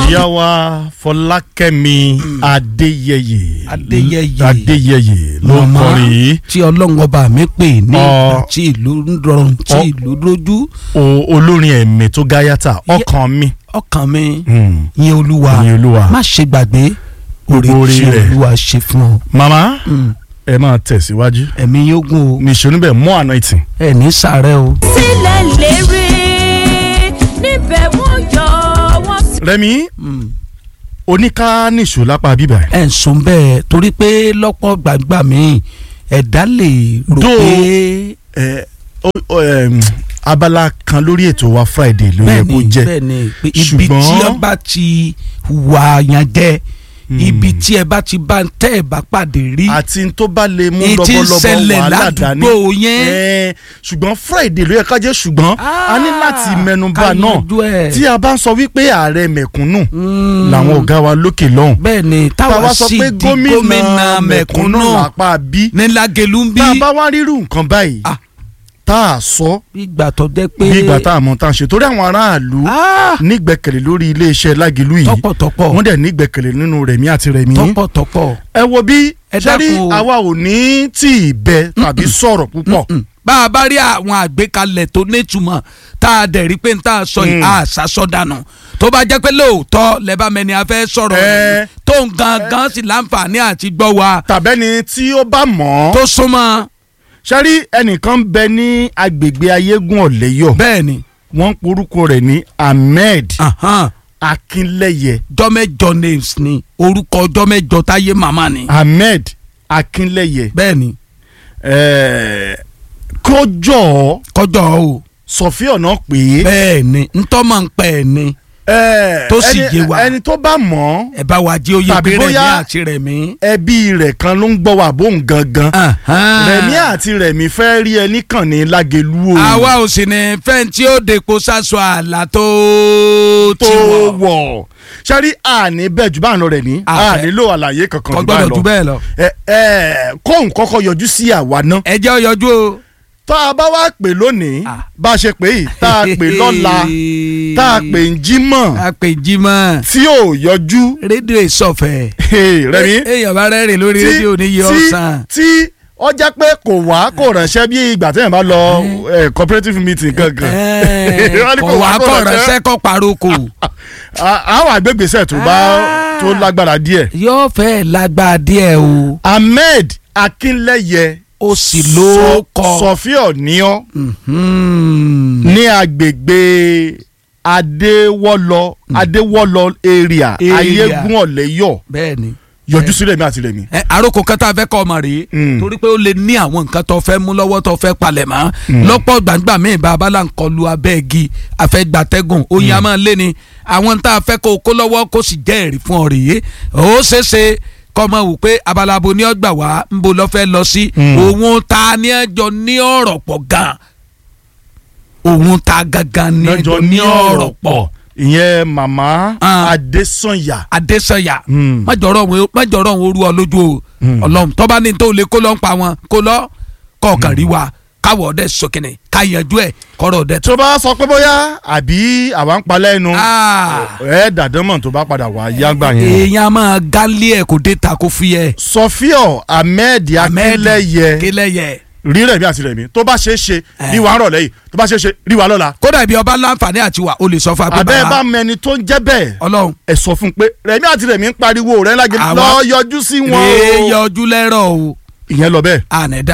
ìyá wa fọlákẹ́mi adéyẹyẹ Adéyẹyẹ. adéyẹyẹ ló ń Màmá kọrin yìí tí ọlọ́run ọba mi pè ní Ọ. ìgbà tí ìlú ń rọrùn tí Ọ. ìlú lójú O- olórin ẹ̀mí tó gáyàtà ọkàn mi ọkàn mi Hmm. yìn olúwa Yìn Olúwa. má ṣe gbàgbé oore Gbogbo oore tí rẹ̀. olúwa ṣe fún ọ màmá Mm. ẹ máa tẹ̀síwájú ẹ̀mí yóò gùn o nìṣó níbẹ̀ mọ́ anointing ẹ̀ ní sàárẹ̀ o. sílẹ̀ lérè níbẹ̀ wọ́n yọ wọ́n sì. rẹmi Mm. oníká nìṣó lápá bíbà ẹ̀. ẹ̀ ń sùn bẹ́ẹ̀ torí pé lọ́pọ̀ gbàgbà mi ẹ̀dá lè rò Dó- pé ẹ o- o- ẹm, abala kan lórí ètò wa friday ló yẹ kó bẹ́ẹ̀ni jẹ́ bẹ́ẹ̀ni pé ibi Ṣùgbọ́n- tí ẹ bá ti wà yàn jẹ Hmm. ibi tí ẹ bá ti bá ń tẹ́ ẹ bá pàdé rí àti n tó bá lè mú Ní tí ń lọ́bọ̀lọ́bọ̀ ṣẹlẹ̀ wàhálà dání ládùúgbò yẹn. Ẹ, ṣùgbọ́n friday ló yẹ ká jẹ́ ṣùgbọ́n a ní láti mẹnuba ká náà yanjú ẹ̀. tí a bá ń sọ wípé ààrẹ mẹ̀kúnnù Mm. làwọn ọ̀gá wa lókè lọ́hùn bẹ́ẹ̀ni táwa táwa sọ sì pé di gómìnà gómìnà mẹ̀kúnnù mẹ̀kúnnù lápá bí ní Lágelú ń bí tá a bá wá rírù nǹkan báyìí Ah. tá a sọ ìgbà tó jẹ́ pé bí ìgbà tá a mọ̀ tá a ṣe torí àwọn aráàlú Ah, nígbẹ́kẹ̀lé lórí iléeṣẹ́ lágìlú yìí tọ̀pọ̀tọ̀pọ̀ wọ́n dẹ̀ nígbẹ́kẹ̀lé nínú rẹ̀mí àti rẹ̀mí. tọ̀pọ̀tọ̀pọ̀ ẹ wo bí Ẹ sẹ́rí dákun o. àwa ò ní tí ì bẹ tàbí sọ̀rọ̀ púpọ̀. Mm. bá a bá rí àwọn àgbékalẹ̀ tó nítumọ̀ tá a dẹ̀ rí pé n tá a sọ yìí Mm. a ṣàṣọ dànù tó bá jẹ́ pé lóòótọ́ lẹ́bàá mẹ́ni a fẹ́ sọ̀rọ̀ Ẹ. yìí tó ń gangan sì láǹfààní àti gbọ́ wa tàbẹ́ni tí ó bá mọ̀ ọ́. tó súnmọ́ sẹ́rí ẹnìkan bẹ ní agbègbè ayégún ọ̀lẹ́yọ̀ bẹ́ẹ̀ ni wọ́n ń porúkọ rẹ̀ ní ahmed ahan, akínlẹ́yẹ jọ́mẹ́jọ names ni orúkọ jọ́mẹ́jọ táyé màmá ni ahmed akínlẹ́yẹ bẹ́ẹ̀ ni ẹ̀ẹ́, kó jọ ọ́ kọjọ́ o sọ̀fíà náà pé bẹ́ẹ̀ ni ntọ́mọ̀ ń pẹ́ ẹ̀ ni ẹ̀ẹ́, tó sì ẹni- yé wa. ẹni tó bá mọ̀ ọ́ ẹ bá wa jẹ́ oyè Tàbí pé rẹ̀mí bóyá- àti rẹ̀mí. ẹbí rẹ̀ kan ló ń gbọ́ wà bóun gangan Ahan. rẹ̀mí àti rẹ̀mí fẹ́ rí ẹnì kan ní lágẹ̀lú o àwa ò sì ní fẹ́ǹ tí ó depo sásọ àlà tó tó ti wọ̀ wọ̀ sẹ́rí àní bẹ́ẹ̀ jù bá ń lọ rẹ̀ ní Àfẹ́. ànílò àlàyé kankan kò jù bá ń gbọ́dọ̀ lọ jù bẹ́ẹ̀ lọ. ẹ ẹ kóun kọ́kọ́ yọjú sí àwa náà ẹ jẹ́ ó yọjú o. tá a bá wá pè lónìí Ah. bá a ṣe pè yìí tá a pè lọ́la tá a pè ń jímọ̀ a pè jímọ̀ tí ò yọjú rédíò ìsọ̀fẹ̀. Hey, rẹ̀mí èèyàn bá rẹ́rìn lórí tí rédíò ní yìí tí ọ̀sán. tí ó jẹ́ pé kò wá kò ránṣẹ́ bí ìgbà téèyàn bá lọ eh, cooperative meeting gangan Wọ́n ní kò wá kọ̀ ránṣẹ́ kọ́ paroko. À- àwọn àgbègbèsẹ̀ tó bá Ah. tó lágbára díẹ̀ yóò fẹ́ lágbára díẹ̀ o. ahmed akínlẹ́yẹ ó sì ló kọ. sọfíọ níọ́ Mhm. ní agbègbè adéwọlọ adéwọlọ area Area. ayégún ọ̀lẹ́yọ̀ bẹ́ẹ̀ ni. yọjú sílẹ̀ mi àti rẹ̀ mi. ẹ àròkọ kan tá a fẹ́ kọ́ ọmọ rèé Mm. torí pé ó lè ní àwọn nǹkan tó fẹ́ mú lọ́wọ́ tó fẹ́ palẹ̀ mọ́ lọ́pọ̀ gbàǹgbà míì bá a bá là ń kọlu abẹ́ igi àfẹ́gbàtẹ́gùn oyin a máa lé ni àwọn tá a fẹ́ kó o kó lọ́wọ́ kó sì jẹ́ ẹ̀rí fún ọ rèé ó ṣeéṣe kọ́ ọmọ wò pé abalabo ní ọgbà wá ń bo lọ́ fẹ́ lọ sí Mm. òun ta ní ẹjọ́ ní ọ̀rọ̀ pọ̀ gan òun ta gangan ní ẹjọ́ ní ọ̀rọ̀ pọ̀ ìyẹn màmá Ah. adésànyà. adésanya Mm. májọrọ òun májọrọ òun orú ọ lójú o Mm. Ọlọ́run tọba ní tó lè kó lọ ń pa wọn kó lọ kọọkan rí wa káwọ ọdẹ sọkìnì ká yanjú ẹ kọrọ ọdẹ tó. tó bá sọ pé bóyá àbí àwa ń palẹ̀ ẹnu Ah. ẹ dàdánmọ̀ tó bá padà wá yágbà yẹn. èèyàn máa gálí ẹ kò dé ta kó fi ẹ. sọfíọ ahmed akínlẹ́yẹ kílẹ̀yẹ. rí rẹ̀mí àti rẹ̀mí tó bá ṣe é ṣe Eh. rí wa ń rọ̀lẹ́ yìí tó bá ṣe é ṣe rí wa lọ́la. kódà ibi ọba láǹfààní àti wà o lè sọ fún àbẹ́ apẹ́ bá mẹni tó ń jẹ́ bẹ́ẹ̀ Ọlọ́run ẹ sọ fún un pé rẹ̀mí àti rẹ̀mí ń pariwo rẹ̀ lágẹ̀ Àwa- lọ yọjú sí wọn èè o. yọjú lẹ́rọ̀ o ìyẹn lọ bẹ́ẹ̀ ànẹ́dá